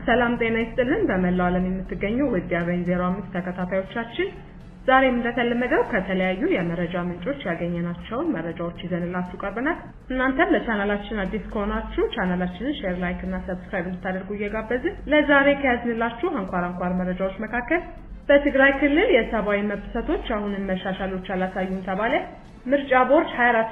ሰላም ጤና ይስጥልን። በመላው ዓለም የምትገኙ ውድ የአበኝ 05 ተከታታዮቻችን ዛሬም እንደተለመደው ከተለያዩ የመረጃ ምንጮች ያገኘናቸውን መረጃዎች ይዘንላችሁ ቀርበናል። እናንተም ለቻናላችን አዲስ ከሆናችሁ ቻናላችንን ሼር፣ ላይክ እና ሰብስክራይብ እንድታደርጉ እየጋበዝን ለዛሬ ከያዝንላችሁ አንኳር አንኳር መረጃዎች መካከል በትግራይ ክልል የሰብአዊ መብት ጥሰቶች አሁንም መሻሻሎች አላሳዩም ተባለ፣ ምርጫ ቦርድ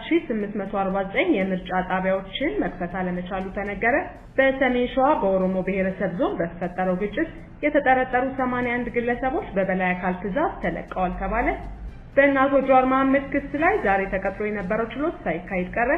24849 የምርጫ ጣቢያዎችን መክፈት አለመቻሉ ተነገረ፣ በሰሜን ሸዋ በኦሮሞ ብሔረሰብ ዞን በተፈጠረው ግጭት የተጠረጠሩ 81 ግለሰቦች በበላይ አካል ትዕዛዝ ተለቀዋል ተባለ፣ በእነ አቶ ጀዋር መሐመድ ክስ ላይ ዛሬ ተቀጥሮ የነበረው ችሎት ሳይካሄድ ቀረ፣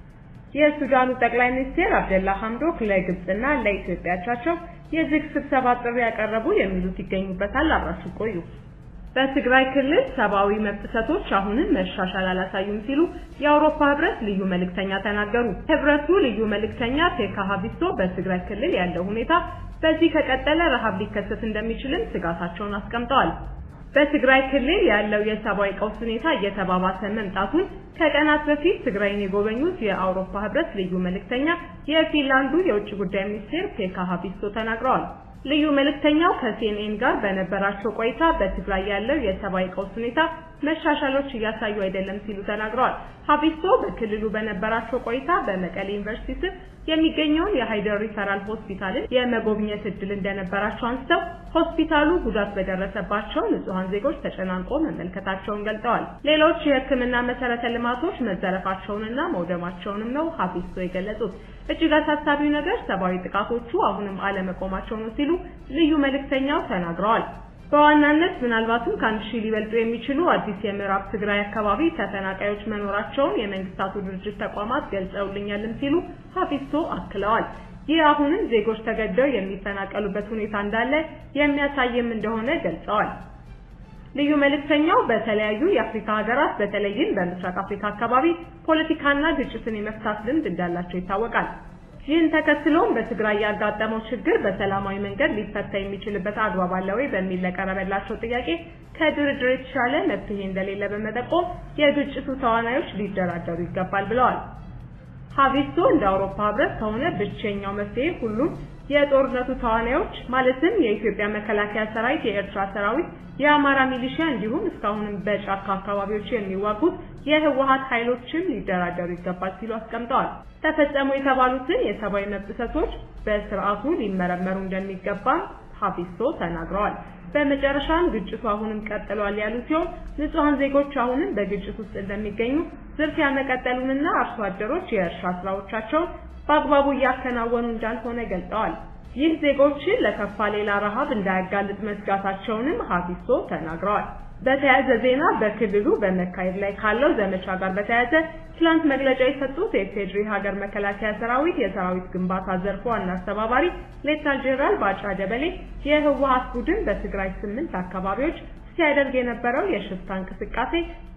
የሱዳኑ ጠቅላይ ሚኒስትር አብደላ ሐምዶክ ለግብጽና ለኢትዮጵያ አቻቸው የዝግ ስብሰባ ጥሪ ያቀረቡ የሚሉት ይገኙበታል። አብራችሁ ቆዩ። በትግራይ ክልል ሰብአዊ መብት ጥሰቶች አሁንም መሻሻል አላሳዩም ሲሉ የአውሮፓ ህብረት ልዩ መልእክተኛ ተናገሩ። ህብረቱ ልዩ መልእክተኛ ፔካ ሀቢሶ በትግራይ ክልል ያለው ሁኔታ በዚህ ከቀጠለ ረሃብ ሊከሰት እንደሚችልም ስጋታቸውን አስቀምጠዋል። በትግራይ ክልል ያለው የሰብአዊ ቀውስ ሁኔታ እየተባባሰ መምጣቱን ከቀናት በፊት ትግራይን የጎበኙት የአውሮፓ ህብረት ልዩ መልእክተኛ የፊንላንዱ የውጭ ጉዳይ ሚኒስቴር ፔካ ሀቢሶ ተናግረዋል። ልዩ መልእክተኛው ከሲኤንኤን ጋር በነበራቸው ቆይታ በትግራይ ያለው የሰብአዊ ቀውስ ሁኔታ መሻሻሎች እያሳዩ አይደለም ሲሉ ተናግረዋል። ሀቢሶ በክልሉ በነበራቸው ቆይታ በመቀሌ ዩኒቨርሲቲ ስር የሚገኘውን የሃይደር ሪፈራል ሆስፒታልን የመጎብኘት እድል እንደነበራቸው አንስተው ሆስፒታሉ ጉዳት በደረሰባቸው ንጹሐን ዜጎች ተጨናንቆ መመልከታቸውን ገልጠዋል። ሌሎች የሕክምና መሰረተ ልማቶች መዘረፋቸውንና መውደማቸውንም ነው ሀቢሶ የገለጹት። እጅግ አሳሳቢው ነገር ሰብአዊ ጥቃቶቹ አሁንም አለመቆማቸው ነው ሲሉ ልዩ መልእክተኛው ተናግረዋል። በዋናነት ምናልባትም ከአንድ ሺህ ሊበልጡ የሚችሉ አዲስ የምዕራብ ትግራይ አካባቢ ተፈናቃዮች መኖራቸውን የመንግስታቱ ድርጅት ተቋማት ገልጸውልኛልም ሲሉ ሀፊሶ አክለዋል። ይህ አሁንም ዜጎች ተገደው የሚፈናቀሉበት ሁኔታ እንዳለ የሚያሳይም እንደሆነ ገልጸዋል። ልዩ መልእክተኛው በተለያዩ የአፍሪካ ሀገራት በተለይም በምስራቅ አፍሪካ አካባቢ ፖለቲካና ግጭትን የመፍታት ልምድ እንዳላቸው ይታወቃል። ይህን ተከትሎም በትግራይ ያጋጠመው ችግር በሰላማዊ መንገድ ሊፈታ የሚችልበት አግባብ አለ ወይ በሚል ለቀረበላቸው ጥያቄ ከድርድር የተሻለ መፍትሄ እንደሌለ በመጠቆም የግጭቱ ተዋናዮች ሊደራደሩ ይገባል ብለዋል። ሀቪስቶ እንደ አውሮፓ ህብረት ከሆነ ብቸኛው መፍትሄ ሁሉም የጦርነቱ ተዋናዮች ማለትም የኢትዮጵያ መከላከያ ሰራዊት፣ የኤርትራ ሰራዊት፣ የአማራ ሚሊሺያ እንዲሁም እስካሁንም በጫካ አካባቢዎች የሚዋጉት የህወሀት ኃይሎችም ሊደራደሩ ይገባል ሲሉ አስቀምጠዋል። ተፈጸሙ የተባሉትን የሰብአዊ መብት ጥሰቶች በስርዓቱ ሊመረመሩ እንደሚገባ ሀቢሶ ተናግረዋል። በመጨረሻም ግጭቱ አሁንም ቀጥሏል ያሉ ሲሆን ንጹሐን ዜጎች አሁንም በግጭት ውስጥ እንደሚገኙ፣ ዝርፊያ መቀጠሉንና አርሶ አደሮች የእርሻ ስራዎቻቸውን በአግባቡ እያከናወኑ እንዳልሆነ ገልጸዋል። ይህ ዜጎችን ለከፋ ሌላ ረሃብ እንዳያጋልጥ መስጋታቸውንም ሀቢሶ ተናግረዋል። በተያያዘ ዜና በክልሉ በመካሄድ ላይ ካለው ዘመቻ ጋር በተያያዘ ትላንት መግለጫ የሰጡት የፌድሪ ሀገር መከላከያ ሰራዊት የሰራዊት ግንባታ ዘርፍ ዋና አስተባባሪ ሌተናል ጄኔራል ባጫ ደበሌ የህወሀት ቡድን በትግራይ ስምንት አካባቢዎች ሲያደርግ የነበረው የሽፍታ እንቅስቃሴ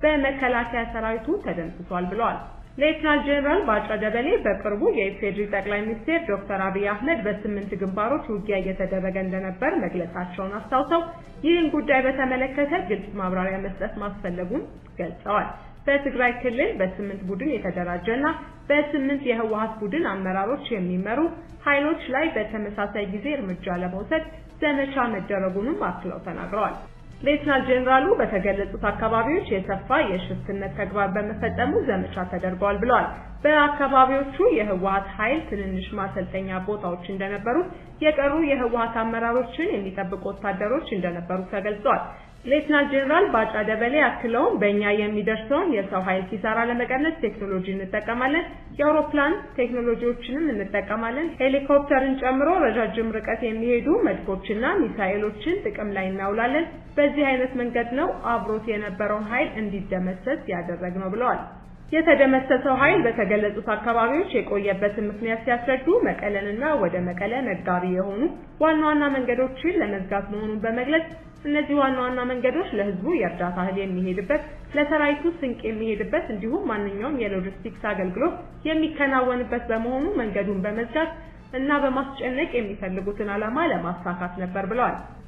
በመከላከያ ሰራዊቱ ተደምስሷል ብለዋል። ሌተናል ጄኔራል ባጫ ደበሌ በቅርቡ የኢፌድሪ ጠቅላይ ሚኒስትር ዶክተር አብይ አህመድ በስምንት ግንባሮች ውጊያ እየተደረገ እንደነበር መግለጻቸውን አስታውሰው ይህን ጉዳይ በተመለከተ ግልጽ ማብራሪያ መስጠት ማስፈለጉን ገልጸዋል። በትግራይ ክልል በስምንት ቡድን የተደራጀና በስምንት የህወሀት ቡድን አመራሮች የሚመሩ ኃይሎች ላይ በተመሳሳይ ጊዜ እርምጃ ለመውሰድ ዘመቻ መደረጉንም አክለው ተናግረዋል። ሌትናል ጄኔራሉ በተገለጹት አካባቢዎች የሰፋ የሽፍትነት ተግባር በመፈጸሙ ዘመቻ ተደርገዋል ብለዋል። በአካባቢዎቹ የህወሀት ኃይል ትንንሽ ማሰልጠኛ ቦታዎች እንደነበሩት የቀሩ የህወሀት አመራሮችን የሚጠብቁ ወታደሮች እንደነበሩ ተገልጿል። ሌትናል ጄኔራል ባጫ ደበሌ አክለውም በእኛ የሚደርሰውን የሰው ኃይል ኪሳራ ለመቀነስ ቴክኖሎጂ እንጠቀማለን፣ የአውሮፕላን ቴክኖሎጂዎችንም እንጠቀማለን፣ ሄሊኮፕተርን ጨምሮ ረጃጅም ርቀት የሚሄዱ መድፎችና ሚሳኤሎችን ጥቅም ላይ እናውላለን። በዚህ አይነት መንገድ ነው አብሮት የነበረውን ኃይል እንዲደመሰስ ያደረግነው ብለዋል። የተደመሰሰው ኃይል በተገለጹት አካባቢዎች የቆየበትን ምክንያት ሲያስረዱ መቀለንና ወደ መቀለ መጋቢ የሆኑ ዋና ዋና መንገዶችን ለመዝጋት መሆኑን በመግለጽ እነዚህ ዋና ዋና መንገዶች ለህዝቡ የእርዳታ እህል የሚሄድበት፣ ለሰራዊቱ ስንቅ የሚሄድበት እንዲሁም ማንኛውም የሎጂስቲክስ አገልግሎት የሚከናወንበት በመሆኑ መንገዱን በመዝጋት እና በማስጨነቅ የሚፈልጉትን ዓላማ ለማሳካት ነበር ብለዋል።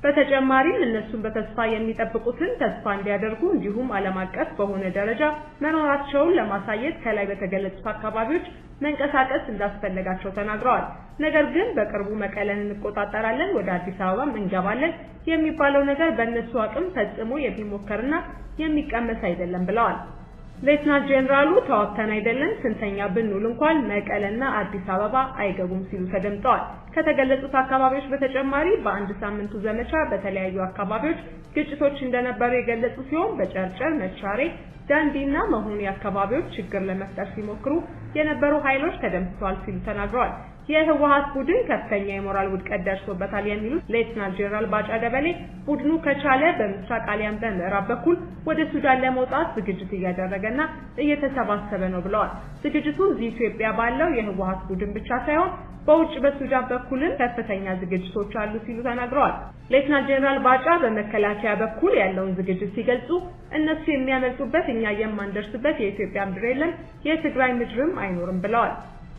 በተጨማሪም እነሱን በተስፋ የሚጠብቁትን ተስፋ እንዲያደርጉ እንዲሁም ዓለም አቀፍ በሆነ ደረጃ መኖራቸውን ለማሳየት ከላይ በተገለጹት አካባቢዎች መንቀሳቀስ እንዳስፈለጋቸው ተናግረዋል። ነገር ግን በቅርቡ መቀለን እንቆጣጠራለን፣ ወደ አዲስ አበባም እንገባለን የሚባለው ነገር በእነሱ አቅም ፈጽሞ የሚሞከርና የሚቀመስ አይደለም ብለዋል። ሌትናንት ጄኔራሉ ተዋግተን አይደለም ስንተኛ ብንውል እንኳን መቀለና አዲስ አበባ አይገቡም ሲሉ ተደምጠዋል። ከተገለጹት አካባቢዎች በተጨማሪ በአንድ ሳምንቱ ዘመቻ በተለያዩ አካባቢዎች ግጭቶች እንደነበሩ የገለጹ ሲሆን በጨርጨር፣ መቻሬ፣ ዳንዲና መሆኒ አካባቢዎች ችግር ለመፍጠር ሲሞክሩ የነበሩ ኃይሎች ተደምስሰዋል ሲሉ ተናግረዋል። የህወሓት ቡድን ከፍተኛ የሞራል ውድቀት ደርሶበታል የሚሉት ሌትናንት ጄኔራል ባጫ ደበሌ ቡድኑ ከቻለ በምስራቅ አሊያም በምዕራብ በኩል ወደ ሱዳን ለመውጣት ዝግጅት እያደረገና እየተሰባሰበ ነው ብለዋል። ዝግጅቱ እዚህ ኢትዮጵያ ባለው የህወሓት ቡድን ብቻ ሳይሆን በውጭ በሱዳን በኩልም ከፍተኛ ዝግጅቶች አሉ ሲሉ ተናግረዋል። ሌትናንት ጄኔራል ባጫ በመከላከያ በኩል ያለውን ዝግጅት ሲገልጹ እነሱ የሚያመልጡበት እኛ የማንደርስበት የኢትዮጵያ ምድር የለም፣ የትግራይ ምድርም አይኖርም ብለዋል።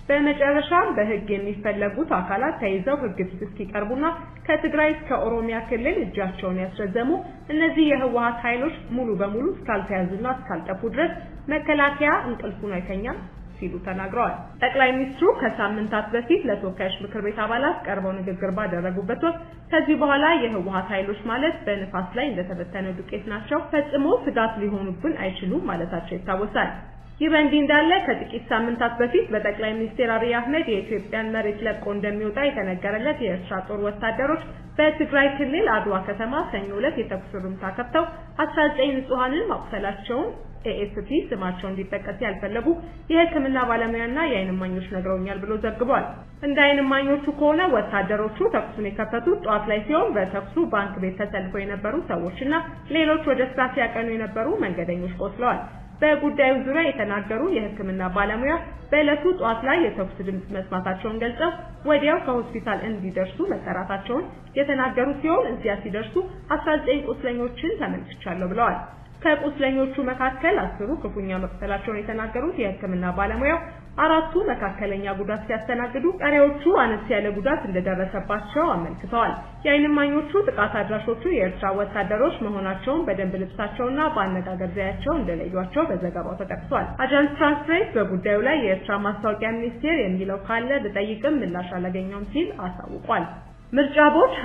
በመጨረሻም በህግ የሚፈለጉት አካላት ተይዘው ህግ ፊት እስኪቀርቡና ከትግራይ እስከ ኦሮሚያ ክልል እጃቸውን ያስረዘሙ እነዚህ የህወሓት ኃይሎች ሙሉ በሙሉ እስካልተያዙና እስካልጠፉ ድረስ መከላከያ እንቅልፉን አይተኛም ሲሉ ተናግረዋል። ጠቅላይ ሚኒስትሩ ከሳምንታት በፊት ለተወካዮች ምክር ቤት አባላት ቀርበው ንግግር ባደረጉበት ወቅት ከዚህ በኋላ የህወሓት ኃይሎች ማለት በንፋስ ላይ እንደተበተነ ዱቄት ናቸው፣ ፈጽሞ ስጋት ሊሆኑብን አይችሉም ማለታቸው ይታወሳል። ይህ በእንዲህ እንዳለ ከጥቂት ሳምንታት በፊት በጠቅላይ ሚኒስትር አብይ አህመድ የኢትዮጵያን መሬት ለቆ እንደሚወጣ የተነገረለት የኤርትራ ጦር ወታደሮች በትግራይ ክልል አድዋ ከተማ ሰኞ ዕለት የተኩስ ርምታ ከፍተው 19 ንጹሐንን ማቁሰላቸውን ኤኤፍፒ ስማቸው እንዲጠቀስ ያልፈለጉ የሕክምና ባለሙያና የዓይን እማኞች ነግረውኛል ብሎ ዘግቧል። እንደ ዓይን እማኞቹ ከሆነ ወታደሮቹ ተኩሱን የከፈቱት ጠዋት ላይ ሲሆን በተኩሱ ባንክ ቤት ተሰልፈው የነበሩ ሰዎችና ሌሎች ወደ ስራ ሲያቀኑ የነበሩ መንገደኞች ቆስለዋል። በጉዳዩ ዙሪያ የተናገሩ የሕክምና ባለሙያ በዕለቱ ጠዋት ላይ የተኩስ ድምፅ መስማታቸውን ገልጸው ወዲያው ከሆስፒታል እንዲደርሱ መጠራታቸውን የተናገሩ ሲሆን እዚያ ሲደርሱ 19 ቁስለኞችን ተመልክቻለሁ ብለዋል። ከቁስለኞቹ መካከል አስሩ ክፉኛ መቁሰላቸውን የተናገሩት የሕክምና ባለሙያው አራቱ መካከለኛ ጉዳት ሲያስተናግዱ ቀሪዎቹ አነስ ያለ ጉዳት እንደደረሰባቸው አመልክተዋል። የዓይን እማኞቹ ጥቃት አድራሾቹ የኤርትራ ወታደሮች መሆናቸውን በደንብ ልብሳቸውና በአነጋገር ዘያቸው እንደለዩቸው በዘገባው ተጠቅሷል። አጃንስ ፍራንስ ፕሬስ በጉዳዩ ላይ የኤርትራ ማስታወቂያ ሚኒስቴር የሚለው ካለ ብጠይቅም ምላሽ አላገኘውም ሲል አሳውቋል። ምርጫ ቦርድ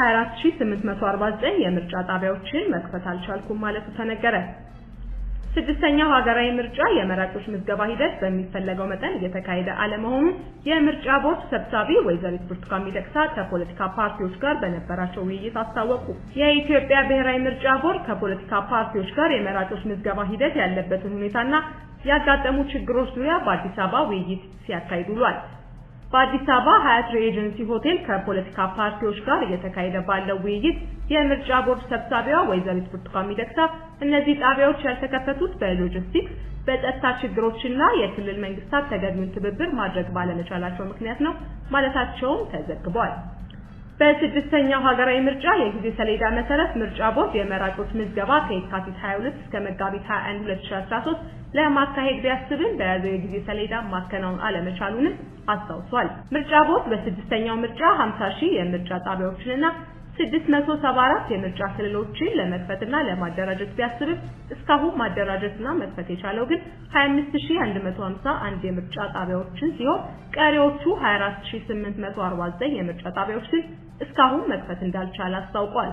24849 የምርጫ ጣቢያዎችን መክፈት አልቻልኩም ማለቱ ተነገረ። ስድስተኛው ሀገራዊ ምርጫ የመራጮች ምዝገባ ሂደት በሚፈለገው መጠን እየተካሄደ አለመሆኑን የምርጫ ቦርድ ሰብሳቢ ወይዘሪት ብርቱካን ሚደቅሳ ከፖለቲካ ፓርቲዎች ጋር በነበራቸው ውይይት አስታወቁ። የኢትዮጵያ ብሔራዊ ምርጫ ቦርድ ከፖለቲካ ፓርቲዎች ጋር የመራጮች ምዝገባ ሂደት ያለበትን ሁኔታና ያጋጠሙ ችግሮች ዙሪያ በአዲስ አበባ ውይይት ሲያካሂድ ውሏል። በአዲስ አበባ ሀያት ሬጀንሲ ሆቴል ከፖለቲካ ፓርቲዎች ጋር እየተካሄደ ባለው ውይይት የምርጫ ቦርድ ሰብሳቢዋ ወይዘሪት ብርቱካን ሚደቅሳ እነዚህ ጣቢያዎች ያልተከፈቱት በሎጂስቲክስ በጸጥታ ችግሮችና የክልል መንግስታት ተገቢውን ትብብር ማድረግ ባለመቻላቸው ምክንያት ነው ማለታቸውም ተዘግቧል። በስድስተኛው ሀገራዊ ምርጫ የጊዜ ሰሌዳ መሰረት ምርጫ ቦርድ የመራጮች ምዝገባ ከየካቲት 22 እስከ መጋቢት 21 2013 ለማካሄድ ቢያስብም በያዘው የጊዜ ሰሌዳ ማከናወን አለመቻሉንም አስታውሷል። ምርጫ ቦርድ በስድስተኛው ምርጫ 50 ሺህ የምርጫ ጣቢያዎችንና 674 የምርጫ ክልሎችን ለመክፈትና ለማደራጀት ቢያስብም እስካሁን ማደራጀትና መክፈት የቻለው ግን 25151 የምርጫ ጣቢያዎችን ሲሆን ቀሪዎቹ 24849 የምርጫ ጣቢያዎችን እስካሁን መክፈት እንዳልቻለ አስታውቋል።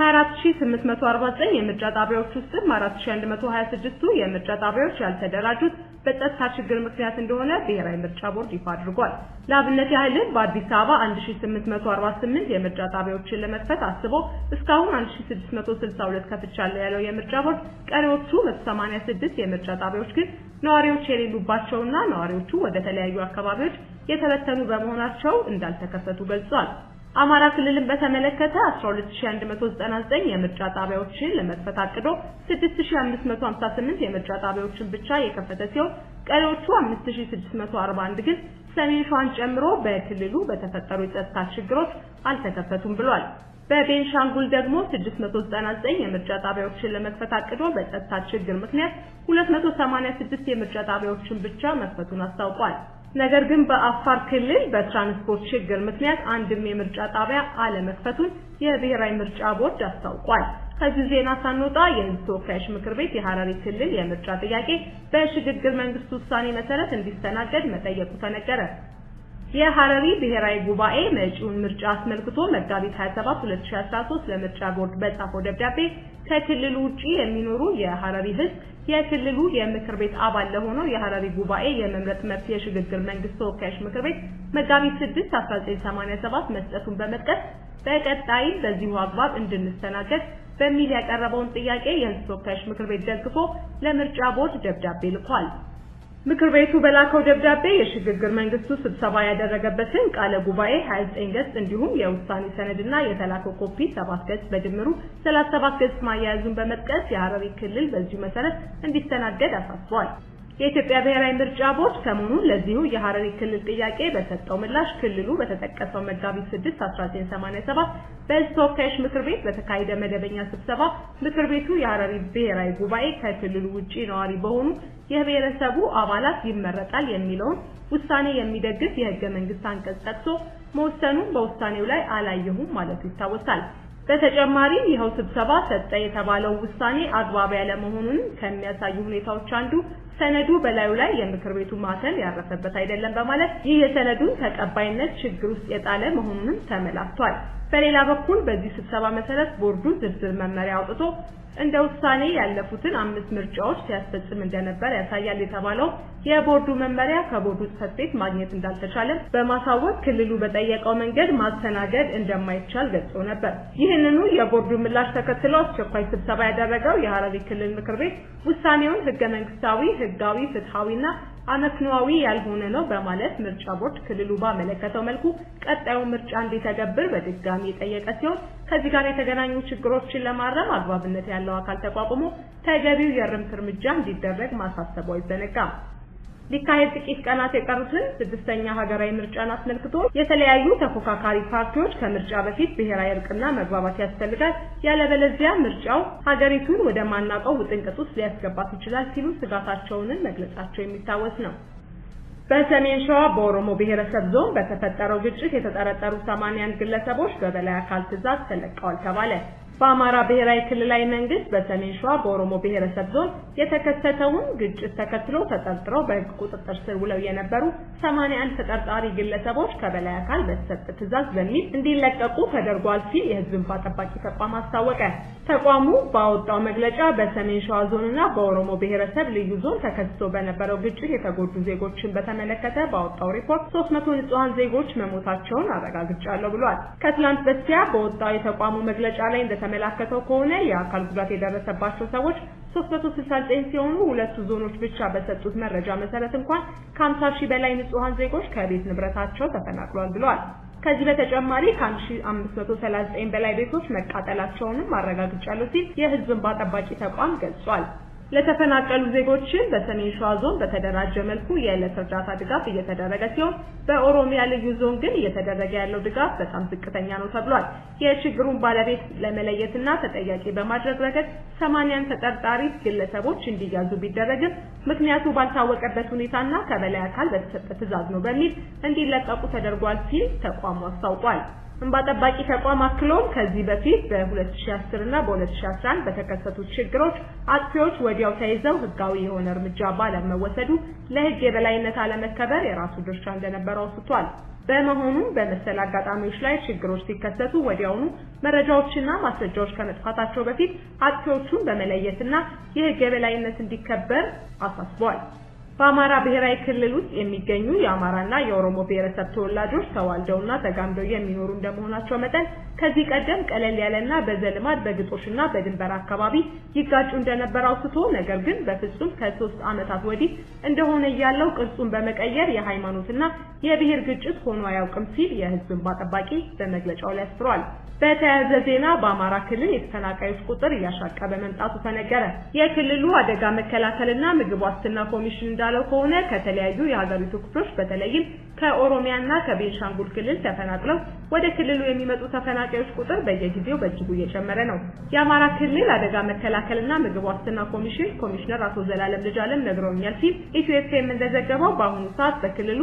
ከ24849 የምርጫ ጣቢያዎች ውስጥም 4126ቱ የምርጫ ጣቢያዎች ያልተደራጁት በጸጥታ ችግር ምክንያት እንደሆነ ብሔራዊ ምርጫ ቦርድ ይፋ አድርጓል። ለአብነት ያህልም በአዲስ አበባ 1848 የምርጫ ጣቢያዎችን ለመክፈት አስቦ እስካሁን 1662 ከፍቻለሁ ያለው የምርጫ ቦርድ ቀሪዎቹ 186 የምርጫ ጣቢያዎች ግን ነዋሪዎች የሌሉባቸውና ነዋሪዎቹ ወደ ተለያዩ አካባቢዎች የተበተኑ በመሆናቸው እንዳልተከፈቱ ገልጿል። አማራ ክልልን በተመለከተ 12199 የምርጫ ጣቢያዎችን ለመክፈት አቅዶ 6558 የምርጫ ጣቢያዎችን ብቻ የከፈተ ሲሆን ቀሪዎቹ 5641 ግን ሰሜን ሸዋን ጨምሮ በክልሉ በተፈጠሩ የጸጥታ ችግሮች አልተከፈቱም ብሏል። በቤንሻንጉል ደግሞ 699 የምርጫ ጣቢያዎችን ለመክፈት አቅዶ በጸጥታ ችግር ምክንያት 286 የምርጫ ጣቢያዎችን ብቻ መክፈቱን አስታውቋል። ነገር ግን በአፋር ክልል በትራንስፖርት ችግር ምክንያት አንድም የምርጫ ጣቢያ አለመክፈቱን የብሔራዊ ምርጫ ቦርድ አስታውቋል። ከዚህ ዜና ሳንወጣ የሕዝብ ተወካዮች ምክር ቤት የሐረሪ ክልል የምርጫ ጥያቄ በሽግግር መንግስት ውሳኔ መሰረት እንዲስተናገድ መጠየቁ ተነገረ። የሐረሪ ብሔራዊ ጉባኤ መጪውን ምርጫ አስመልክቶ መጋቢት 27 2013 ለምርጫ ቦርድ በጻፈው ደብዳቤ ከክልሉ ውጪ የሚኖሩ የሐረሪ ሕዝብ የክልሉ የምክር ቤት አባል ለሆነው የሐረሪ ጉባኤ የመምረጥ መብት የሽግግር መንግስት ተወካዮች ምክር ቤት መጋቢት 6 1987 መስጠቱን በመጥቀስ በቀጣይም በዚሁ አግባብ እንድንስተናገድ በሚል ያቀረበውን ጥያቄ የሕዝብ ተወካዮች ምክር ቤት ደግፎ ለምርጫ ቦርድ ደብዳቤ ልኳል። ምክር ቤቱ በላከው ደብዳቤ የሽግግር መንግስቱ ስብሰባ ያደረገበትን ቃለ ጉባኤ 29 ገጽ እንዲሁም የውሳኔ ሰነድና የተላከው ኮፒ 7 ገጽ በድምሩ 37 ገጽ ማያያዙን በመጥቀስ የሐረሪ ክልል በዚሁ መሰረት እንዲስተናገድ አሳስቧል። የኢትዮጵያ ብሔራዊ ምርጫ ቦርድ ሰሞኑን ለዚሁ የሐረሪ ክልል ጥያቄ በሰጠው ምላሽ ክልሉ በተጠቀሰው መጋቢት 6 1987 በሕዝብ ተወካዮች ምክር ቤት በተካሄደ መደበኛ ስብሰባ ምክር ቤቱ የሐረሪ ብሔራዊ ጉባኤ ከክልሉ ውጪ ነዋሪ በሆኑ የብሔረሰቡ አባላት ይመረጣል የሚለውን ውሳኔ የሚደግፍ የሕገ መንግስት አንቀጽ ጠቅሶ መወሰኑን በውሳኔው ላይ አላየሁም ማለቱ ይታወሳል። በተጨማሪም ይኸው ስብሰባ ሰጠ የተባለው ውሳኔ አግባብ ያለ መሆኑን ከሚያሳዩ ሁኔታዎች አንዱ ሰነዱ በላዩ ላይ የምክር ቤቱ ማተም ያረፈበት አይደለም በማለት ይህ የሰነዱን ተቀባይነት ችግር ውስጥ የጣለ መሆኑንም ተመላክቷል። በሌላ በኩል በዚህ ስብሰባ መሰረት ቦርዱ ዝርዝር መመሪያ አውጥቶ እንደ ውሳኔ ያለፉትን አምስት ምርጫዎች ሲያስፈጽም እንደነበር ያሳያል የተባለው የቦርዱ መመሪያ ከቦርዱ ጽሕፈት ቤት ማግኘት እንዳልተቻለም በማሳወቅ ክልሉ በጠየቀው መንገድ ማስተናገድ እንደማይቻል ገልጾ ነበር። ይህንኑ የቦርዱ ምላሽ ተከትሎ አስቸኳይ ስብሰባ ያደረገው የሐረሪ ክልል ምክር ቤት ውሳኔውን ህገ መንግስታዊ፣ ህጋዊ፣ ፍትሐዊና አመክንዮአዊ ያልሆነ ነው በማለት ምርጫ ቦርድ ክልሉ ባመለከተው መልኩ ቀጣዩ ምርጫ እንዲተገብር በድጋሚ የጠየቀ ሲሆን ከዚህ ጋር የተገናኙ ችግሮችን ለማረም አግባብነት ያለው አካል ተቋቁሞ ተገቢው የእርምት እርምጃ እንዲደረግ ማሳሰቡ አይዘነጋም። ሊካሄድ ጥቂት ቀናት የቀሩትን ስድስተኛ ሀገራዊ ምርጫን አስመልክቶ የተለያዩ ተፎካካሪ ፓርቲዎች ከምርጫ በፊት ብሔራዊ እርቅና መግባባት ያስፈልጋል፣ ያለበለዚያ ምርጫው ሀገሪቱን ወደ ማናውቀው ውጥንቅጥ ውስጥ ሊያስገባት ይችላል ሲሉ ስጋታቸውን መግለጻቸው የሚታወስ ነው። በሰሜን ሸዋ በኦሮሞ ብሔረሰብ ዞን በተፈጠረው ግጭት የተጠረጠሩ 81 ግለሰቦች በበላይ አካል ትዕዛዝ ተለቀዋል ተባለ። በአማራ ብሔራዊ ክልላዊ መንግስት በሰሜን ሸዋ በኦሮሞ ብሔረሰብ ዞን የተከሰተውን ግጭት ተከትሎ ተጠርጥረው በሕግ ቁጥጥር ስር ውለው የነበሩ 81 ተጠርጣሪ ግለሰቦች ከበላይ አካል በተሰጠ ትዕዛዝ በሚል እንዲለቀቁ ተደርጓል ሲል የሕዝብ እንባ ጠባቂ ተቋም አስታወቀ። ተቋሙ ባወጣው መግለጫ በሰሜን ሸዋ ዞንና በኦሮሞ ብሔረሰብ ልዩ ዞን ተከስቶ በነበረው ግጭት የተጎዱ ዜጎችን በተመለከተ ባወጣው ሪፖርት 300 ንጹሃን ዜጎች መሞታቸውን አረጋግጫለሁ ብሏል። ከትላንት በስቲያ በወጣው የተቋሙ መግለጫ ላይ እንደተመላከተው ከሆነ የአካል ጉዳት የደረሰባቸው ሰዎች 369 ሲሆኑ ሁለቱ ዞኖች ብቻ በሰጡት መረጃ መሰረት እንኳን ከ50 ሺህ በላይ ንጹሃን ዜጎች ከቤት ንብረታቸው ተፈናቅሏል ብለዋል። ከዚህ በተጨማሪ ከ1539 በላይ ቤቶች መቃጠላቸውንም አረጋግጫለሁ ሲል የሕዝብ እንባ ጠባቂ ተቋም ገልጿል። ለተፈናቀሉ ዜጎችን በሰሜን ሸዋ ዞን በተደራጀ መልኩ የዕለት እርዳታ ድጋፍ እየተደረገ ሲሆን በኦሮሚያ ልዩ ዞን ግን እየተደረገ ያለው ድጋፍ በጣም ዝቅተኛ ነው ተብሏል። የችግሩን ባለቤት ለመለየትና ተጠያቂ በማድረግ ረገድ ሰማንያን ተጠርጣሪ ግለሰቦች እንዲያዙ ቢደረግም ምክንያቱ ባልታወቀበት ሁኔታና ከበላይ አካል በተሰጠ ትዕዛዝ ነው በሚል እንዲለቀቁ ተደርጓል ሲል ተቋሙ አስታውቋል። እንባ ጠባቂ ተቋም አክሎም ከዚህ በፊት በ2010 እና በ2011 በተከሰቱት ችግሮች አጥፊዎች ወዲያው ተይዘው ሕጋዊ የሆነ እርምጃ ባለመወሰዱ ለሕግ የበላይነት አለመከበር የራሱ ድርሻ እንደነበረው አውስቷል። በመሆኑም በመሰል አጋጣሚዎች ላይ ችግሮች ሲከሰቱ ወዲያውኑ መረጃዎችና ማስረጃዎች ከመጥፋታቸው በፊት አጥፊዎቹን በመለየትና የሕግ የበላይነት እንዲከበር አሳስቧል። በአማራ ብሔራዊ ክልል ውስጥ የሚገኙ የአማራና የኦሮሞ ብሔረሰብ ተወላጆች ተዋልደውና ተጋምደው የሚኖሩ እንደመሆናቸው መጠን ከዚህ ቀደም ቀለል ያለና በዘልማድ በግጦሽና በድንበር አካባቢ ይጋጩ እንደነበር አውስቶ ነገር ግን በፍጹም ከሶስት ዓመታት ወዲህ እንደሆነ ያለው ቅርጹን በመቀየር የሃይማኖትና የብሔር ግጭት ሆኖ አያውቅም ሲል የሕዝብ እንባ ጠባቂ በመግለጫው ላይ አስፍሯል። በተያያዘ ዜና በአማራ ክልል የተፈናቃዮች ቁጥር እያሻቀበ መምጣቱ ተነገረ። የክልሉ አደጋ መከላከልና ምግብ ዋስትና ኮሚሽን እንዳለው ከሆነ ከተለያዩ የሀገሪቱ ክፍሎች በተለይም ከኦሮሚያና ከቤንሻንጉል ክልል ተፈናቅለው ወደ ክልሉ የሚመጡ ተፈናቃዮች ቁጥር በየጊዜው በእጅጉ እየጨመረ ነው። የአማራ ክልል አደጋ መከላከልና ምግብ ዋስትና ኮሚሽን ኮሚሽነር አቶ ዘላለም ልጅአለም ነግረውኛል ሲል ኢትዮ ኤፍኤም እንደዘገበው በአሁኑ ሰዓት በክልሉ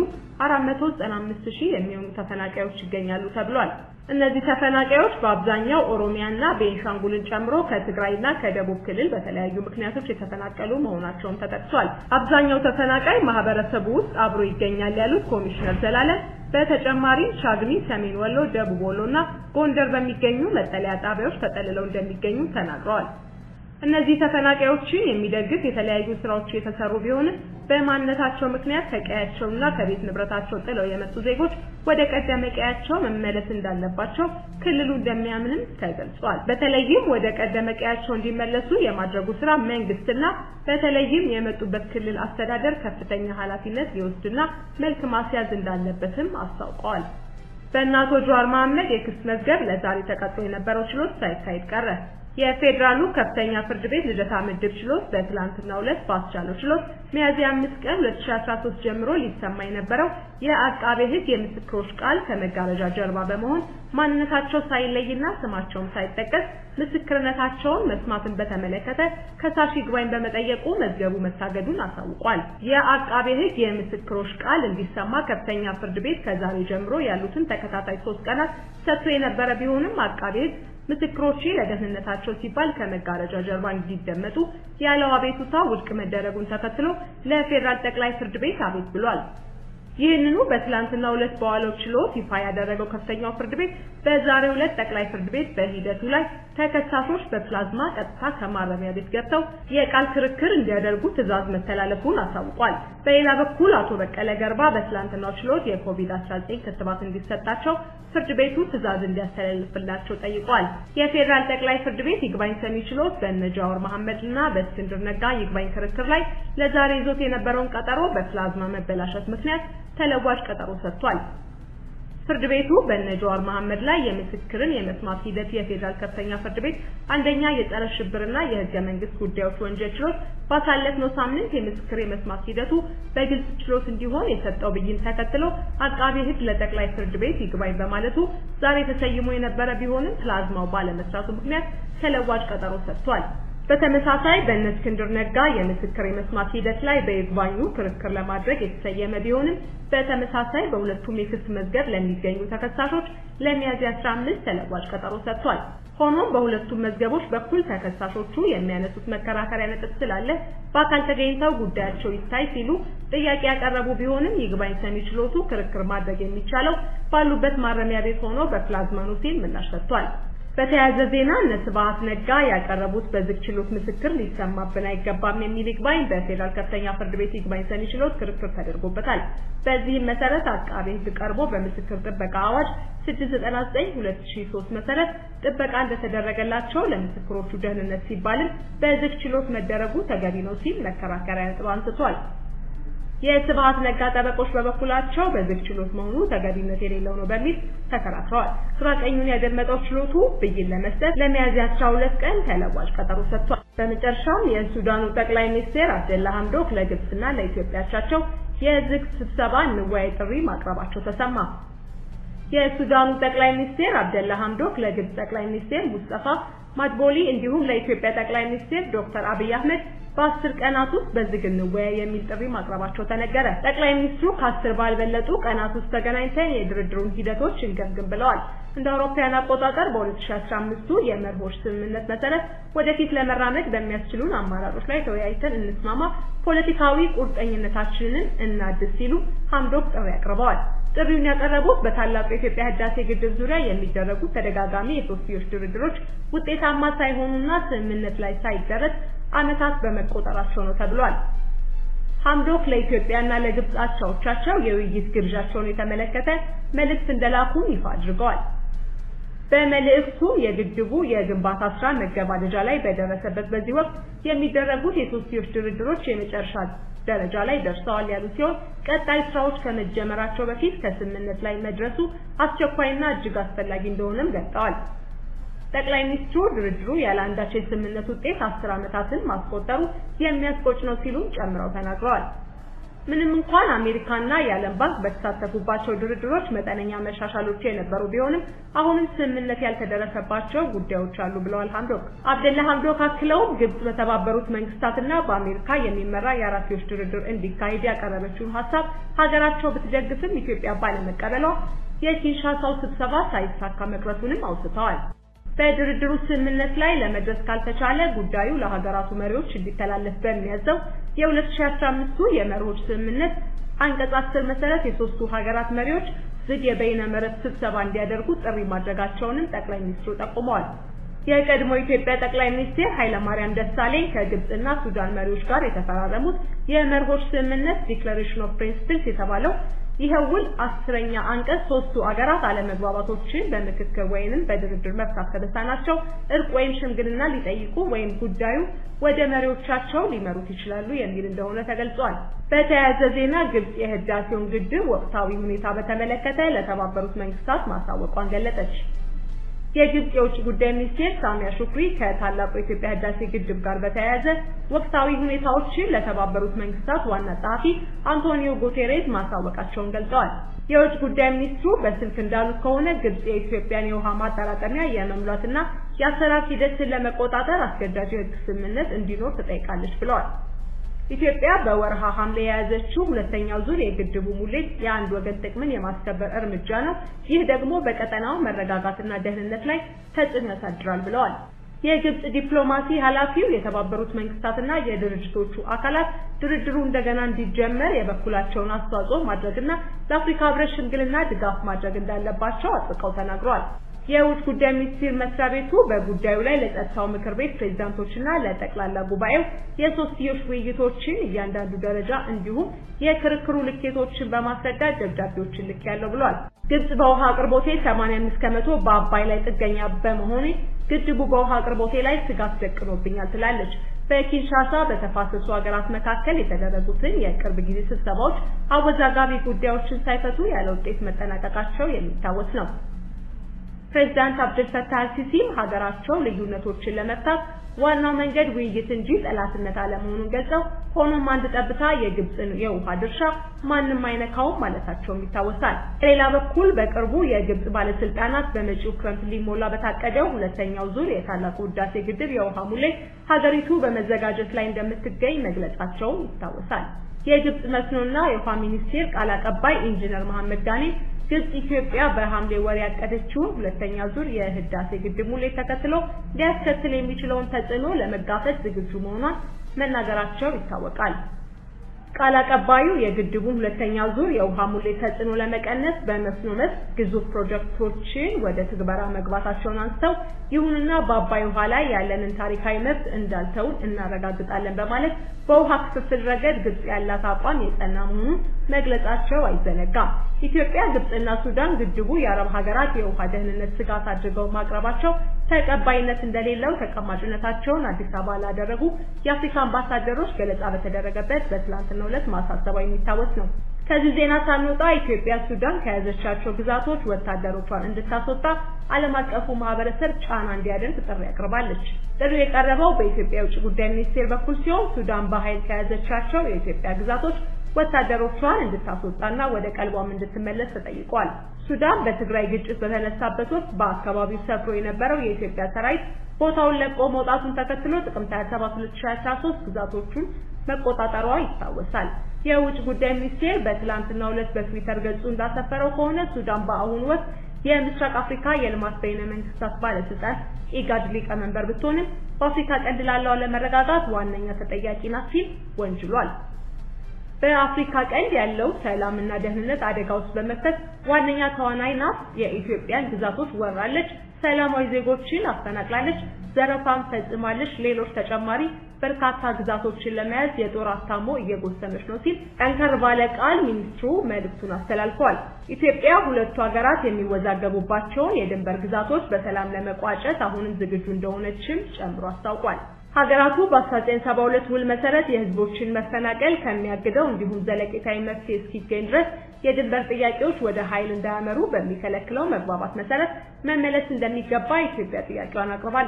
495 ሺህ የሚሆኑ ተፈናቃዮች ይገኛሉ ተብሏል። እነዚህ ተፈናቃዮች በአብዛኛው ኦሮሚያና ቤንሻንጉልን ጨምሮ ከትግራይና ከደቡብ ክልል በተለያዩ ምክንያቶች የተፈናቀሉ መሆናቸውን ተጠቅሷል። አብዛኛው ተፈናቃይ ማህበረሰቡ ውስጥ አብሮ ይገኛል ያሉት ኮሚሽነር ዘላለም በተጨማሪም ቻግኒ፣ ሰሜን ወሎ፣ ደቡብ ወሎና ጎንደር በሚገኙ መጠለያ ጣቢያዎች ተጠልለው እንደሚገኙ ተናግረዋል። እነዚህ ተፈናቃዮችን የሚደግፍ የተለያዩ ስራዎች የተሰሩ ቢሆንም በማንነታቸው ምክንያት ከቀያቸውና ከቤት ንብረታቸው ጥለው የመጡ ዜጎች ወደ ቀደመ ቀያቸው መመለስ እንዳለባቸው ክልሉ እንደሚያምንም ተገልጿል። በተለይም ወደ ቀደመ ቀያቸው እንዲመለሱ የማድረጉ ስራ መንግስትና በተለይም የመጡበት ክልል አስተዳደር ከፍተኛ ኃላፊነት ሊወስድና መልክ ማስያዝ እንዳለበትም አስታውቀዋል። በእነ አቶ ጀዋር መሐመድ የክስ መዝገብ ለዛሬ ተቀጥሮ የነበረው ችሎት ሳይካሄድ ቀረ። የፌዴራሉ ከፍተኛ ፍርድ ቤት ልደታ ምድብ ችሎት በትላንትናው ዕለት ባስቻለው ችሎት ሚያዝያ 5 ቀን 2013 ጀምሮ ሊሰማ የነበረው የአቃቤ ሕግ የምስክሮች ቃል ከመጋረጃ ጀርባ በመሆን ማንነታቸው ሳይለይና ስማቸውም ሳይጠቀስ ምስክርነታቸውን መስማትን በተመለከተ ከሳሽ ይግባኝ በመጠየቁ መዝገቡ መታገዱን አሳውቋል። የአቃቤ ሕግ የምስክሮች ቃል እንዲሰማ ከፍተኛ ፍርድ ቤት ከዛሬ ጀምሮ ያሉትን ተከታታይ ሶስት ቀናት ሰጥቶ የነበረ ቢሆንም አቃቤ ሕግ ምስክሮቼ ለደህንነታቸው ሲባል ከመጋረጃ ጀርባ እንዲደመጡ ያለው አቤቱታ ውድቅ መደረጉን ተከትሎ ለፌዴራል ጠቅላይ ፍርድ ቤት አቤት ብሏል። ይህንኑ በትላንትናው ዕለት በዋለው ችሎት ይፋ ያደረገው ከፍተኛው ፍርድ ቤት በዛሬው ዕለት ጠቅላይ ፍርድ ቤት በሂደቱ ላይ ተከሳሾች በፕላዝማ ቀጥታ ከማረሚያ ቤት ገብተው የቃል ክርክር እንዲያደርጉ ትዕዛዝ መተላለፉን አሳውቋል። በሌላ በኩል አቶ በቀለ ገርባ በትላንትናው ችሎት የኮቪድ-19 ክትባት እንዲሰጣቸው ፍርድ ቤቱ ትዕዛዝ እንዲያስተላልፍላቸው ጠይቋል። የፌዴራል ጠቅላይ ፍርድ ቤት ይግባኝ ሰሚ ችሎት በእነ ጃዋር መሐመድ እና በእስክንድር ነጋ ይግባኝ ክርክር ላይ ለዛሬ ይዞት የነበረውን ቀጠሮ በፕላዝማ መበላሸት ምክንያት ተለዋጭ ቀጠሮ ሰጥቷል። ፍርድ ቤቱ በእነ ጃዋር መሐመድ ላይ የምስክርን የመስማት ሂደት የፌዴራል ከፍተኛ ፍርድ ቤት አንደኛ የጸረ ሽብርና የህገ መንግስት ጉዳዮች ወንጀል ችሎት ባሳለፍነው ሳምንት የምስክር የመስማት ሂደቱ በግልጽ ችሎት እንዲሆን የሰጠው ብይን ተከትሎ አቃቤ ሕግ ለጠቅላይ ፍርድ ቤት ይግባኝ በማለቱ ዛሬ ተሰይሞ የነበረ ቢሆንም ፕላዝማው ባለመስራቱ ምክንያት ተለዋጭ ቀጠሮ ሰጥቷል። በተመሳሳይ በእነ እስክንድር ነጋ የምስክር የመስማት ሂደት ላይ በይግባኙ ክርክር ለማድረግ የተሰየመ ቢሆንም በተመሳሳይ በሁለቱም የክስ መዝገብ ለሚገኙ ተከሳሾች ለሚያዝያ 15 ተለዋጭ ቀጠሮ ሰጥቷል። ሆኖም በሁለቱም መዝገቦች በኩል ተከሳሾቹ የሚያነሱት መከራከሪያ ነጥብ ስላለ በአካል ተገኝተው ጉዳያቸው ይታይ ሲሉ ጥያቄ ያቀረቡ ቢሆንም ይግባኝ ሰሚ ችሎቱ ክርክር ማድረግ የሚቻለው ባሉበት ማረሚያ ቤት ሆኖ በፕላዝማ ነው ሲል ምላሽ ሰጥቷል። በተያያዘ ዜና እነ ስብሐት ነጋ ያቀረቡት በዝግ ችሎት ምስክር ሊሰማብን አይገባም የሚል ይግባኝ በፌዴራል ከፍተኛ ፍርድ ቤት ይግባኝ ሰሚ ችሎት ክርክር ተደርጎበታል። በዚህም መሰረት አቃቤ ሕግ ቀርቦ በምስክር ጥበቃ አዋጅ 699/2003 መሰረት ጥበቃ እንደተደረገላቸው ለምስክሮቹ ደህንነት ሲባልም በዝግ ችሎት መደረጉ ተገቢ ነው ሲል መከራከሪያ ነጥብ አንስቷል። የስብሐት ነጋ ጠበቆች በበኩላቸው በዝግ ችሎት መሆኑ ተገቢነት የሌለው ነው በሚል ተከራክረዋል። ግራ ቀኙን ያደመጠው ችሎቱ ብይን ለመስጠት ለሚያዝያ 12 ቀን ተለዋጭ ቀጠሮ ሰጥቷል። በመጨረሻም የሱዳኑ ጠቅላይ ሚኒስትር አብደላ ሐምዶክ ለግብጽና ለኢትዮጵያ አቻቸው የዝግ ስብሰባ እንወያይ ጥሪ ማቅረባቸው ተሰማ። የሱዳኑ ጠቅላይ ሚኒስትር አብደላ ሐምዶክ ለግብጽ ጠቅላይ ሚኒስትር ሙስጠፋ ማድቦሊ እንዲሁም ለኢትዮጵያ ጠቅላይ ሚኒስትር ዶክተር አብይ አህመድ በአስር ቀናት ውስጥ በዝግ እንወያይ የሚል ጥሪ ማቅረባቸው ተነገረ። ጠቅላይ ሚኒስትሩ ከአስር ባልበለጡ ቀናት ውስጥ ተገናኝተን የድርድሩን ሂደቶች እንገምግም ብለዋል። እንደ አውሮፓውያን አቆጣጠር በ2015ቱ የመርሆች ስምምነት መሰረት ወደፊት ለመራመድ በሚያስችሉን አማራጮች ላይ ተወያይተን እንስማማ፣ ፖለቲካዊ ቁርጠኝነታችንን እናድስ ሲሉ ሐምዶክ ጥሪ አቅርበዋል። ጥሪውን ያቀረቡት በታላቁ የኢትዮጵያ ህዳሴ ግድብ ዙሪያ የሚደረጉት ተደጋጋሚ የሶስትዮሽ ድርድሮች ውጤታማ ሳይሆኑና ስምምነት ላይ ሳይደረስ ዓመታት በመቆጠራቸው ነው ተብሏል። ሐምዶክ ለኢትዮጵያና ለግብጽ አቻዎቻቸው የውይይት ግብዣቸውን የተመለከተ መልእክት እንደላኩም ይፋ አድርገዋል። በመልእክቱም የግድቡ የግንባታ ስራ መገባደጃ ላይ በደረሰበት በዚህ ወቅት የሚደረጉት የሶስትዮሽ ድርድሮች የመጨረሻ ደረጃ ላይ ደርሰዋል ያሉ ሲሆን ቀጣይ ስራዎች ከመጀመራቸው በፊት ከስምምነት ላይ መድረሱ አስቸኳይና እጅግ አስፈላጊ እንደሆነም ገልጸዋል። ጠቅላይ ሚኒስትሩ ድርድሩ ያለ አንዳች የስምምነት ውጤት አስር ዓመታትን ማስቆጠሩ የሚያስቆጭ ነው ሲሉም ጨምረው ተናግረዋል። ምንም እንኳን አሜሪካና የዓለም ባንክ በተሳተፉባቸው ድርድሮች መጠነኛ መሻሻሎች የነበሩ ቢሆንም አሁንም ስምምነት ያልተደረሰባቸው ጉዳዮች አሉ ብለዋል ሐምዶክ። አብደላ ሐምዶክ አክለውም ግብጽ በተባበሩት መንግስታትና በአሜሪካ የሚመራ የአራትዮሽ ድርድር እንዲካሄድ ያቀረበችውን ሀሳብ ሀገራቸው ብትደግፍም ኢትዮጵያ ባለመቀበሏ የኪንሻሳው ስብሰባ ሳይሳካ መቅረቱንም አውስተዋል። በድርድሩ ስምምነት ላይ ለመድረስ ካልተቻለ ጉዳዩ ለሀገራቱ መሪዎች እንዲተላለፍ በሚያዘው የ2015ቱ የመሪዎች ስምምነት አንቀጽ 10 መሰረት የሶስቱ ሀገራት መሪዎች ዝግ የበይነ መረብ ስብሰባ እንዲያደርጉ ጥሪ ማድረጋቸውንም ጠቅላይ ሚኒስትሩ ጠቁመዋል። የቀድሞ ኢትዮጵያ ጠቅላይ ሚኒስትር ኃይለማርያም ደሳለኝ ከግብጽና ሱዳን መሪዎች ጋር የተፈራረሙት የመርሆች ስምምነት ዲክለሬሽን ኦፍ ፕሪንሲፕልስ የተባለው ይኸው ውል አስረኛ አንቀጽ ሶስቱ አገራት አለመግባባቶችን በምክክር ወይንም በድርድር መፍታት ከተሳናቸው እርቅ ወይም ሽምግልና ሊጠይቁ ወይም ጉዳዩ ወደ መሪዎቻቸው ሊመሩት ይችላሉ የሚል እንደሆነ ተገልጿል። በተያያዘ ዜና ግብጽ የህዳሴውን ግድብ ወቅታዊ ሁኔታ በተመለከተ ለተባበሩት መንግስታት ማሳወቋን ገለጸች። የግብጽ የውጭ ጉዳይ ሚኒስቴር ሳሚያ ሹክሪ ከታላቁ የኢትዮጵያ ህዳሴ ግድብ ጋር በተያያዘ ወቅታዊ ሁኔታዎችን ለተባበሩት መንግስታት ዋና ጸሐፊ አንቶኒዮ ጉቴሬስ ማሳወቃቸውን ገልጸዋል። የውጭ ጉዳይ ሚኒስትሩ በስልክ እንዳሉት ከሆነ ግብጽ የኢትዮጵያን የውሃ ማጠራቀሚያ የመሙላትና የአሰራር ሂደትን ለመቆጣጠር አስገዳጅ የህግ ስምምነት እንዲኖር ትጠይቃለች ብለዋል። ኢትዮጵያ በወርሃ ሐምሌ የያዘችው ሁለተኛው ዙር የግድቡ ሙሌት የአንድ ወገን ጥቅምን የማስከበር እርምጃ ነው። ይህ ደግሞ በቀጠናው መረጋጋትና ደህንነት ላይ ተጽዕኖ ያሳድራል ብለዋል። የግብጽ ዲፕሎማሲ ኃላፊው የተባበሩት መንግስታትና የድርጅቶቹ አካላት ድርድሩ እንደገና እንዲጀመር የበኩላቸውን አስተዋጽኦ ማድረግና ለአፍሪካ ህብረት ሽምግልና ድጋፍ ማድረግ እንዳለባቸው አጥብቀው ተናግረዋል። የውጭ ጉዳይ ሚኒስቴር መስሪያ ቤቱ በጉዳዩ ላይ ለጸጥታው ምክር ቤት ፕሬዝዳንቶችና ለጠቅላላ ጉባኤው የሶስትዮሽ ውይይቶችን እያንዳንዱ ደረጃ እንዲሁም የክርክሩ ልኬቶችን በማስረዳት ደብዳቤዎችን ልክ ያለው ብሏል። ግብጽ በውሃ አቅርቦቴ 85 ከመቶ በአባይ ላይ ጥገኛ በመሆኔ ግድቡ በውሃ አቅርቦቴ ላይ ስጋት ደቅኖብኛል ትላለች። በኪንሻሳ በተፋሰሱ ሀገራት መካከል የተደረጉትን የቅርብ ጊዜ ስብሰባዎች አወዛጋቢ ጉዳዮችን ሳይፈቱ ያለ ውጤት መጠናቀቃቸው የሚታወስ ነው። ፕሬዝዳንት አብደል ፈታህ አልሲሲም ሀገራቸው ልዩነቶችን ለመፍታት ዋናው መንገድ ውይይት እንጂ ጠላትነት አለመሆኑን ገልጸው ሆኖም አንድ ጠብታ የግብጽን የውሃ ድርሻ ማንም አይነካውም ማለታቸውም ይታወሳል። በሌላ በኩል በቅርቡ የግብጽ ባለስልጣናት በመጪው ክረምት ሊሞላ በታቀደው ሁለተኛው ዙር የታላቁ ህዳሴ ግድብ የውሃ ሙሌት ሀገሪቱ በመዘጋጀት ላይ እንደምትገኝ መግለጻቸው ይታወሳል። የግብጽ መስኖና የውሃ ሚኒስቴር ቃል አቀባይ ኢንጂነር መሐመድ ጋኔ ግብጽ ኢትዮጵያ በሐምሌ ወር ያቀደችውን ሁለተኛ ዙር የህዳሴ ግድብ ሙሌት ተከትሎ ሊያስከትል የሚችለውን ተጽዕኖ ለመጋፈጥ ዝግጁ መሆኗን መናገራቸው ይታወቃል። ቃል አቀባዩ የግድቡን ሁለተኛ ዙር የውሃ ሙሌት ተጽዕኖ ለመቀነስ በመስኖ መስክ ግዙፍ ፕሮጀክቶችን ወደ ትግበራ መግባታቸውን አንስተው ይሁንና በአባይ ውሃ ላይ ያለንን ታሪካዊ መብት እንዳልተውን እናረጋግጣለን በማለት በውሃ ክፍፍል ረገድ ግብጽ ያላት አቋም የጸና መሆኑን መግለጻቸው አይዘነጋም። ኢትዮጵያ፣ ግብጽና ሱዳን ግድቡ የአረብ ሀገራት የውሃ ደህንነት ስጋት አድርገው ማቅረባቸው ተቀባይነት እንደሌለው ተቀማጭነታቸውን አዲስ አበባ ላደረጉ የአፍሪካ አምባሳደሮች ገለጻ በተደረገበት በትላንትናው ዕለት ማሳሰቧ የሚታወስ ነው። ከዚህ ዜና ሳንወጣ ኢትዮጵያ ሱዳን ከያዘቻቸው ግዛቶች ወታደሮቿን እንድታስወጣ ዓለም አቀፉ ማህበረሰብ ጫና እንዲያደርግ ጥሪ አቅርባለች። ጥሪው የቀረበው በኢትዮጵያ የውጭ ጉዳይ ሚኒስቴር በኩል ሲሆን ሱዳን በኃይል ከያዘቻቸው የኢትዮጵያ ግዛቶች ወታደሮቿን እንድታስወጣና ወደ ቀልቧም እንድትመለስ ተጠይቋል። ሱዳን በትግራይ ግጭት በተነሳበት ወቅት በአካባቢው ሰፍሮ የነበረው የኢትዮጵያ ሰራዊት ቦታውን ለቆ መውጣቱን ተከትሎ ጥቅምት 27 2013 ግዛቶቹን መቆጣጠሯ ይታወሳል። የውጭ ጉዳይ ሚኒስቴር በትላንትናው ዕለት በትዊተር ገጹ እንዳሰፈረው ከሆነ ሱዳን በአሁኑ ወቅት የምስራቅ አፍሪካ የልማት በይነ መንግስታት ባለስልጣን ኢጋድ ሊቀመንበር ብትሆንም በአፍሪካ ቀንድ ላለው አለመረጋጋት ዋነኛ ተጠያቂ ናት ሲል ወንጅሏል። በአፍሪካ ቀንድ ያለው ሰላምና ደህንነት አደጋ ውስጥ በመክተት ዋነኛ ተዋናይ ናት። የኢትዮጵያን ግዛቶች ወራለች፣ ሰላማዊ ዜጎችን አፈናቅላለች፣ ዘረፋም ፈጽማለች፣ ሌሎች ተጨማሪ በርካታ ግዛቶችን ለመያዝ የጦር አታሞ እየጎሰመች ነው ሲል ጠንከር ባለ ቃል ሚኒስትሩ መልእክቱን አስተላልፈዋል። ኢትዮጵያ ሁለቱ ሀገራት የሚወዛገቡባቸውን የድንበር ግዛቶች በሰላም ለመቋጨት አሁንም ዝግጁ እንደሆነችም ጨምሮ አስታውቋል። ሀገራቱ በ1972 ውል መሰረት የህዝቦችን መፈናቀል ከሚያግደው እንዲሁም ዘለቄታዊ መፍትሄ እስኪገኝ ድረስ የድንበር ጥያቄዎች ወደ ኃይል እንዳያመሩ በሚከለክለው መግባባት መሰረት መመለስ እንደሚገባ ኢትዮጵያ ጥያቄዋን አቅርባለች።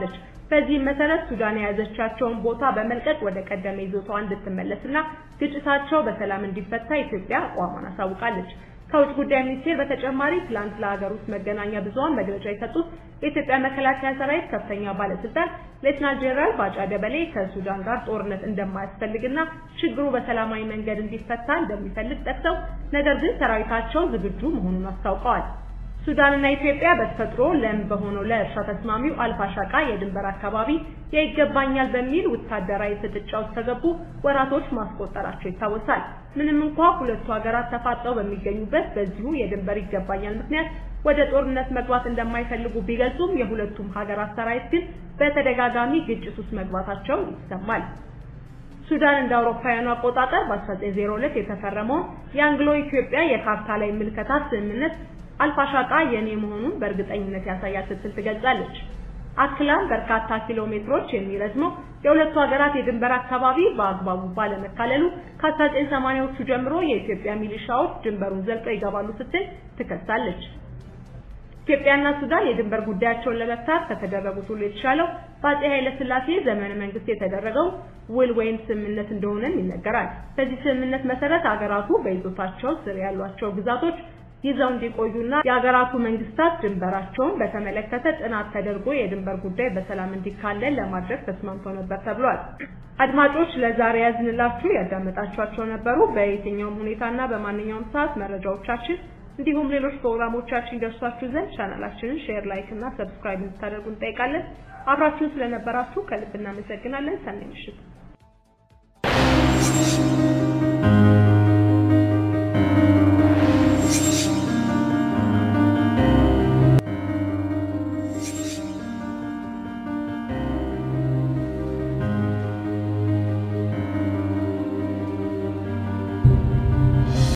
በዚህም መሰረት ሱዳን የያዘቻቸውን ቦታ በመልቀቅ ወደ ቀደመ ይዞታዋ እንድትመለስና ግጭታቸው በሰላም እንዲፈታ ኢትዮጵያ አቋሟን አሳውቃለች። ከውጭ ጉዳይ ሚኒስቴር በተጨማሪ ትላንት ለሀገር ውስጥ መገናኛ ብዙኃን መግለጫ የሰጡት የኢትዮጵያ መከላከያ ሰራዊት ከፍተኛ ባለስልጣን ሌተናል ጄኔራል ባጫ ደበሌ ከሱዳን ጋር ጦርነት እንደማያስፈልግና ችግሩ በሰላማዊ መንገድ እንዲፈታ እንደሚፈልግ ጠቅሰው ነገር ግን ሰራዊታቸው ዝግጁ መሆኑን አስታውቀዋል። ሱዳንና ኢትዮጵያ በተፈጥሮ ለም በሆነው ለእርሻ ተስማሚው አልፋሻቃ የድንበር አካባቢ የይገባኛል በሚል ወታደራዊ ፍጥጫ ውስጥ ከገቡ ወራቶች ማስቆጠራቸው ይታወሳል። ምንም እንኳ ሁለቱ ሀገራት ተፋጠው በሚገኙበት በዚሁ የድንበር ይገባኛል ምክንያት ወደ ጦርነት መግባት እንደማይፈልጉ ቢገልጹም የሁለቱም ሀገራት ሰራዊት ግን በተደጋጋሚ ግጭት ውስጥ መግባታቸው ይሰማል። ሱዳን እንደ አውሮፓውያኑ አቆጣጠር በ1902 የተፈረመውን የአንግሎ ኢትዮጵያ የካርታ ላይ ምልከታ ስምምነት አልፋሻቃ የኔ መሆኑን በእርግጠኝነት ያሳያል ስትል ትገልጻለች። አክላም በርካታ ኪሎ ሜትሮች የሚረዝመው የሁለቱ ሀገራት የድንበር አካባቢ በአግባቡ ባለመካለሉ ከ1980ዎቹ ጀምሮ የኢትዮጵያ ሚሊሻዎች ድንበሩን ዘልቀው ይገባሉ ስትል ትከሳለች። ኢትዮጵያና ሱዳን የድንበር ጉዳያቸውን ለመፍታት ከተደረጉት ሁሉ የተሻለው በአፄ ኃይለ ሥላሴ ዘመነ መንግስት የተደረገው ውል ወይም ስምምነት እንደሆነም ይነገራል። በዚህ ስምምነት መሰረት አገራቱ በይዞታቸው ስር ያሏቸው ግዛቶች ይዘው እንዲቆዩና የሀገራቱ መንግስታት ድንበራቸውን በተመለከተ ጥናት ተደርጎ የድንበር ጉዳይ በሰላም እንዲካለል ለማድረግ ተስማምተው ነበር ተብሏል። አድማጮች ለዛሬ ያዝንላችሁ ያዳመጣችኋቸው ነበሩ። በየትኛውም ሁኔታና በማንኛውም ሰዓት መረጃዎቻችን እንዲሁም ሌሎች ፕሮግራሞቻችን ይደርሷችሁ ዘንድ ቻናላችንን ሼር፣ ላይክ እና ሰብስክራይብ እንድታደርጉ እንጠይቃለን። አብራችሁን ስለነበራችሁ ከልብ እናመሰግናለን። ሰናይ ምሽት።